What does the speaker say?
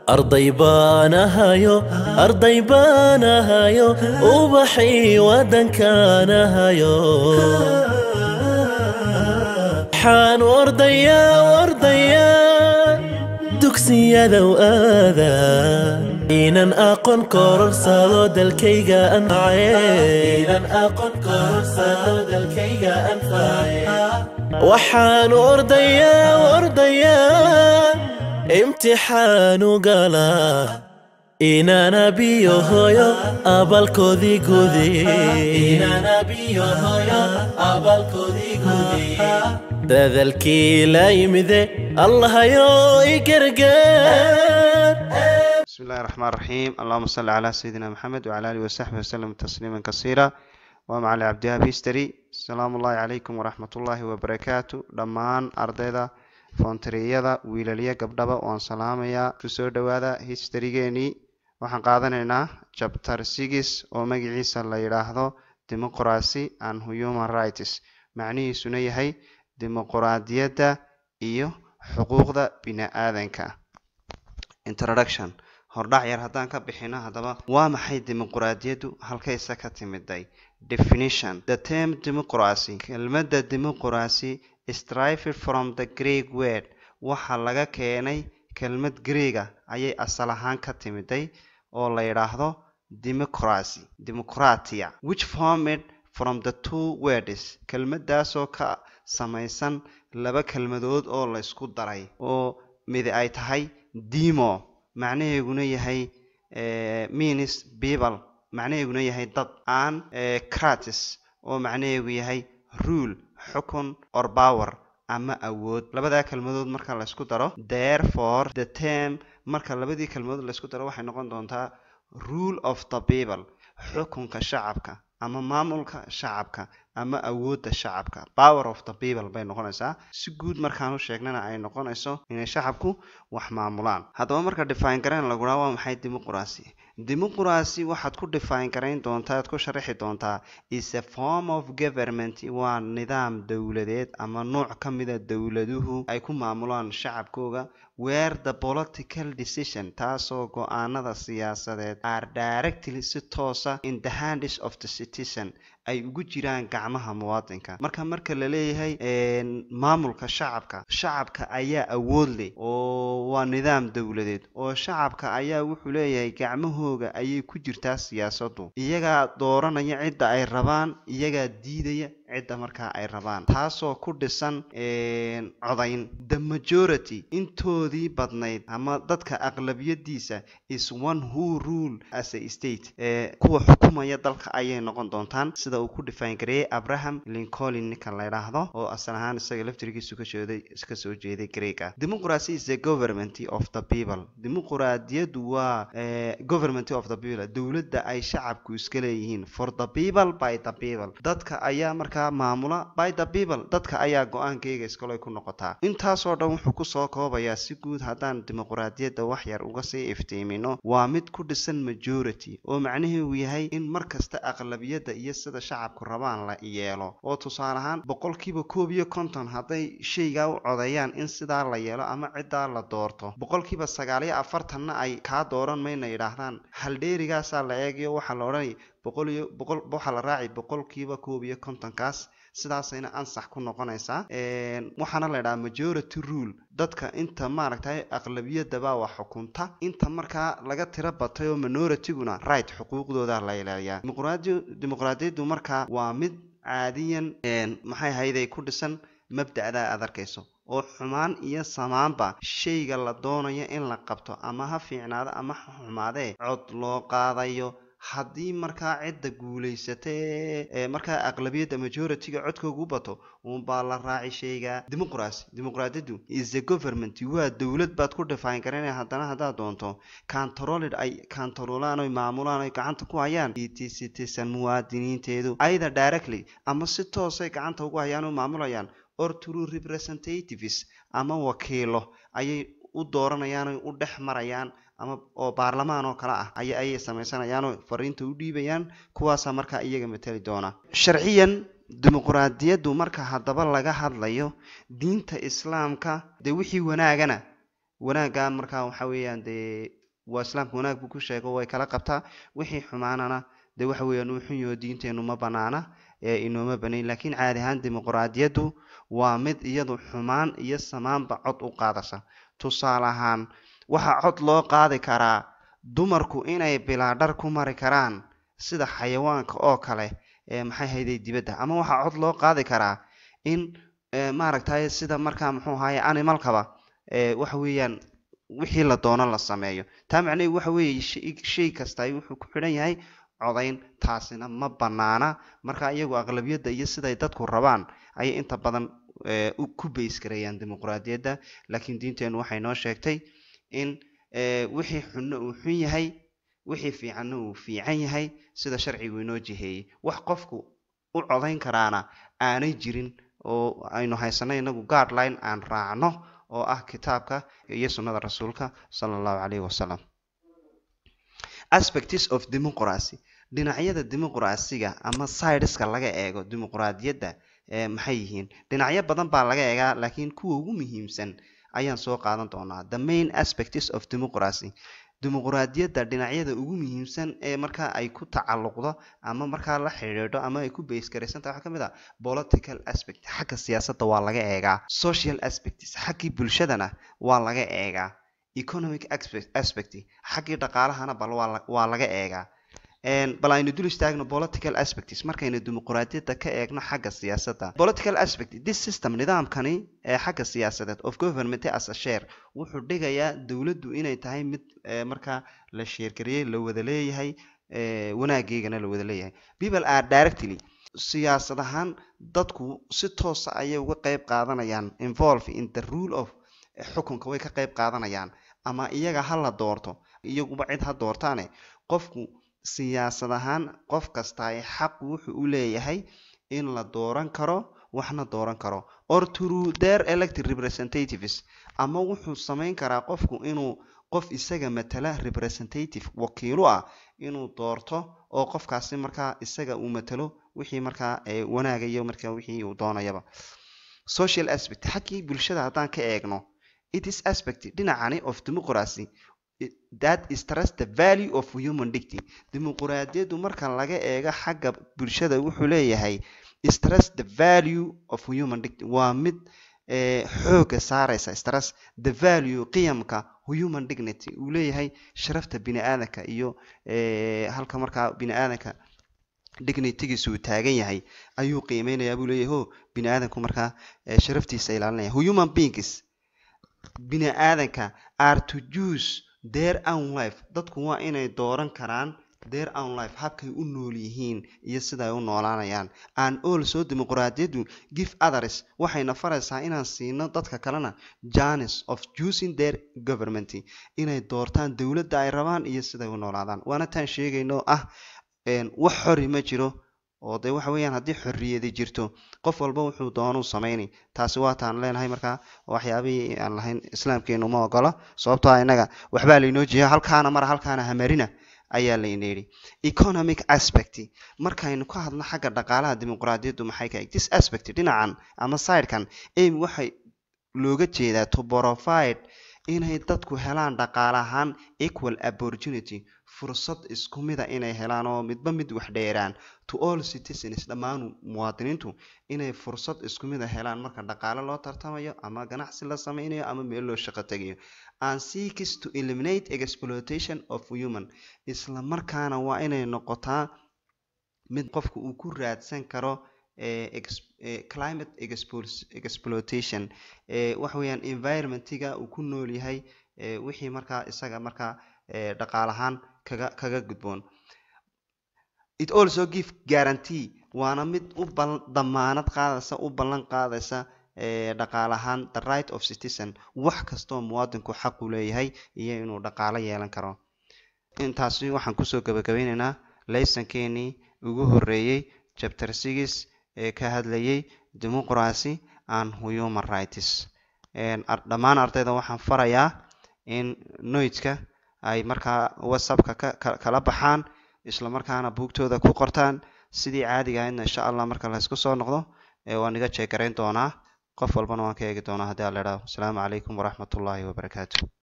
arday baanahayo arday baanahayo ubaxii waddankaanahayo waxaan ordayaa ordayaa dugsiyadow aada inan aqoon kororsado dalkayga anface waxaan ordayaa ordayaa imtixaanu galaa inana biyo hoyo abalkoodii dadalkii la yimide allahayo i gargaar بسم الله الرحمن الرحيم اللهم صل على سيدنا محمد وعلى آله وصحبه وسلم تسليما كثيرا ومع عبد بيستري السلام الله عليكم ورحمة الله وبركاته دمان أرضيدا foontariyada wiilaliya gabdhaba waan salaamayaa kusoo dhowaada historygeenii waxaan qaadanaynaa chapter six oo magaciisa la yidhaahdo democracy and human rights macnihiisuna yahay dimuquraadiyadda iyo xuquuqda bini-aadanka introduction hordhac yar haddaan ka bixino haddaba waa maxay dimuquraadiyaddu halkayse ka timiday definition the term democracy kelmadda dimuquracy strived from the greek word waxaa laga keenay kelmad greega ayay asal ahaan ka timiday oo la yidhaahdo democracy democratia which formed from the two words kelmadaasoo ka samaysan laba kelmadood oo la isku daray oo midi ay tahay demo macnaheeguna yahay means people macnaheeguna yahay dad aan cratis oo macnaheegu yahay rule xukun or power ama awood labadaa kelmadood marka laysku daro therefore the term marka labadii kelmadood laysku daro waxay noqon doontaa rule of the people xukunka shacabka ama maamulka shacabka ama awoodda shacabka power of the people bay noqonaysaa si guud markaan u sheegnana ay noqonayso inay shacabku wax maamulaan haddaba marka define garayn lagudhaa waa maxay dimuquracy dimuquracy waxaad ku define garayn doontaa aad ku sharaxi doontaa is a form of government waa nidaam dowladeed ama nooc ka mida dowladuhu ay ku maamulaan shacabkooga where the political decision taasoo go-aanada siyaasadeed are directly si toosa in the hands of the citizen ay ugu jiraan gacmaha muwaadinka marka marka la leeyahay maamulka shacabka shacabka ayaa awood leh oo waa nidaam dowladeed oo shacabka ayaa wuxuu leeyahay gacmahooga ayay ku jirtaa siyaasadu iyagaa dooranaya cidda ay rabaan iyagaa diidaya cidda markaa ay rabaan taasoo ku dhisan codayn the majority intoodii badnayd ama dadka aqlabiyadiisa is one who rule as a state kuwa xukumaya dalka ayay noqon doontaan sida uu ku define gareeyey abraham lincoln ninka la ydhaahdo oo asal ahaan isaga laftirkiisu kasooday ka soo jeeday greega democracy is the government of the people dimuquraadiyaddu waa government of the people dowladda ay shacabku iska leeyihiin for the people by the people dadka ayaa markaa maamula by the people dadka ayaa go-aankeyga iskale ku noqotaa intaasoo dhan wuxuu kusoo koobayaa si guud haddaan dimuquraadiyadda wax yar uga sii iftiimino waa mid ku dhisan majority oo macnaheedu yahay in mar kasta aqlabiyadda iyo sida shacabku rabaan la yeelo oo tusaale ahaan boqolkiiba koob iyo konton hadday shaygaa u codeeyaan in sidaa la yeelo ama ciddaa la doorto boqolkiiba sagaal iyo afartanna ay kaa dooran mayna yidhaahdaan haldheerigaasaa la eegayo waxaa la odhanaya boqol iyo boqol waxaa la raaci boqolkiiba koob iyo kontonkaas sidaasayna ansax ku noqonaysaa waxaana la ydhahaa majority rule dadka inta maaragtay aqlabiyadabaa wax xukunta inta markaa laga tiro batay oo minoritiguna right xuquuqdooda la ilaaliyaa dimuqraadiyaddu markaa waa mid caadiyan maxay hayday ku dhisan mabda'daa aad arkayso oo xumaan iyo samaanba shayga la doonayo in la qabto ama ha fiicnaado ama ha xumaadee cod loo qaadayo haddii markaa cidda guulaysata ee markaa aqlabiyadda majority-ga codkoogu bato uunbaa la raaci shayga dimuqracy dimuqraadiyaddu is a government waa dowlad baad ku define garanaya haddana haddaad doonto controlid ay controlaan oy maamulaan oy gacanta ku hayaan it citizen muwaadiniinteedu either directly ama si toosay gacanta ugu hayaan oo maamulayaan or true representatives ama wakiilo ayay u dooranayaan oy u dhex marayaan ama oo baarlamaan oo kale ah aya ayay samaysanayaanoo fariinta u dhiibayaan kuwaasaa markaa iyaga matali doona sharciyan dimuquraadiyaddu marka haddaba laga hadlayo diinta islaamka dee wixii wanaagana wanaagga markaa waxa weeyaan dee waa islaamka wanaag buu ku sheego way kala qabtaa wixii xumaanana dee waxa weeyaan uu xun yaho diinteenu ma banaana ee inooma banayn laakiin caadi ahaan dimuqraadiyaddu waa mid iyadu xumaan iyo samaanba cod u qaadasa tusaale ahaan waxaa cod loo qaadi karaa dumarku inay bilaadhar ku mari karaan sida xayawaanka oo kale ee maxay hayday dibadda ama waxaa cod loo qaadi karaa in maaragtay sida markaa muxuu ahaye animalkaba waxa weeyaan wixii la doono la sameeyo taa macnaheedu waxa weeye shay kasta wuxuu ku xidhan yahay codayn taasina ma banaana marka iyagu aqlabiyadda iyo siday dadku rabaan ayay inta badan ku baysgareeyaan dimuqraadiyadda laakiin diinteenu waxay noo sheegtay in wixii xunno uu xun yahay wixii fiicanna uu fiican yahay sida sharcigu inoo jiheeyey wax qofku u codayn karaana aanay jirin oo aynu haysano inagu guardline aan raacno oo ah kitaabka iyo sunnada rasuulka sala allahu calayhi wasalam aspects of democracy dhinacyada dimuqraasiga ama sideska laga eego dimuqraadiyadda maxay yihiin dhinacyo badan baa laga eegaa laakiin kuwa ugu muhiimsan ayaan soo qaadan doonaa the main aspects of democracy dimuqraadiyadda dhinacyada ugu muhiimsan ee markaa ay ku tacalluqdo ama markaa la xidhiidho ama ay ku baysgaraysantaha waxaa ka mid ah political aspect xagga siyaasadda waa laga eegaa social aspects xaggii bulshadana waa laga eegaa economic aspect xaggii dhaqaalahana bal waa laga eegaa bal aynu dul istaagno political aspects markaynu dimuqraadiyadda ka eegno xagga siyaasadda political aspect this system nidaamkani ee xagga siyaasadeed of government as a share wuxuu dhigayaa dowladdu inay tahay mid markaa la sheergariyey la wada leeyahay wanaageygana la wada leeyahay people are directly siyaasad ahaan dadku si toosa ayay uga qeyb qaadanayaan involve in the rule of xukunka way ka qeyb qaadanayaan ama iyaga ha la doorto iyaguba cid ha doortaane qofku siyaasad ahaan qof kasta ay xaq wuxuu u leeyahay in la dooran karo waxna dooran karo or through their elected representatives ama wuxuu samayn karaa qofku inuu qof isaga matala representative wakiilo ah inuu doorto oo qofkaasi markaa isaga uu matalo wixii markaa wanaagayo markaa wixii uu doonayaba social aspect xaggii bulshada haddaan ka eegno it is aspect dhinacani of democracy that is trust the value of human dignity dimuqraadiyaddu marka laga eego xagga bulshada wuxuu leeyahay stress the value of human dignity waa mid xooga saareysa stress the value qiyamka human dignity uu leeyahay sharafta bini aadanka iyo halka markaa bini aadanka dignitygiisa uu taagan yahay ayuu qiimeynayaa buu leeyahay ho bini aadanku markaa sharaftiisa ilaalinaya human beings bini aadanka are to use their own life dadku waa inay dooran karaan their own life habkay u nool yihiin iyo sida ay u noolaanayaan and also dimuqraadiyaddu give others waxayna faraysaa inaan siino dadka kalena janis of using their government inay doortaan dowladda ay rabaan iyo siday u noolaadaan waana taan sheegayno ah wax xori ma jiro oo dee waxa weeyaan haddii xorriyadi jirto qof walba wuxuu doonuu samayni taasi waa taan leenahay markaa waxyaabihii aan lahayn islaamkeenu ma ogola sababtoo ah innaga waxbaa laynoo jeeya halkaana mara halkaana hamarina ayaa layna yidhi economic aspect markaynu ka hadno xagga dhaqaalaha dimuqraadiyaddu maxay ka eg this aspect dhinacan ama sidekan aim waxay looga jeedaa to provide inay dadku helaan dhaqaale ahaan equal opportunity fursad isku mida inay helaan oo midba mid wax dheeraan to all citizens dhammaan muwaadiniintu inay fursad isku mida helaan marka dhaqaale loo tartamayo ama ganacsi la sameynayo ama meel loo shaqo tegayo and seeks to eliminate exploitation of human isla markaana waa inay noqotaa mid qofka uu ku raadsan karo climate exploitation waxa weeyaan environmentiga uu ku nool yahay wixii markaa isaga markaa dhaqaal ahaan kaga kaga gudboon it also give guarantee waana mid u damaanad qaadaysa u ballan qaadaysa dhaqaal ahaan the right of citizen wax kastoo muwaadinku xaq u leeyahay iyo inuu dhaqaalo yeelan karo intaasi waxaan kusoo gabagabeyneynaa laysankeenii ugu horeeyey chapter six ee ka hadlayay democracy and human rights dhammaan ardayda waxaan farayaa in noidka ay markaa whatsappka kala baxaan isla markaana buugtooda ku qortaan sidii caadiga ahaydna insha allah marka laysku soo noqdo waan iga jeegarayn doonaa qof walbana waan ka eegi doonaa haddii aan la idhaho asalaamu calaykum waraxmatullaahi wabarakaatu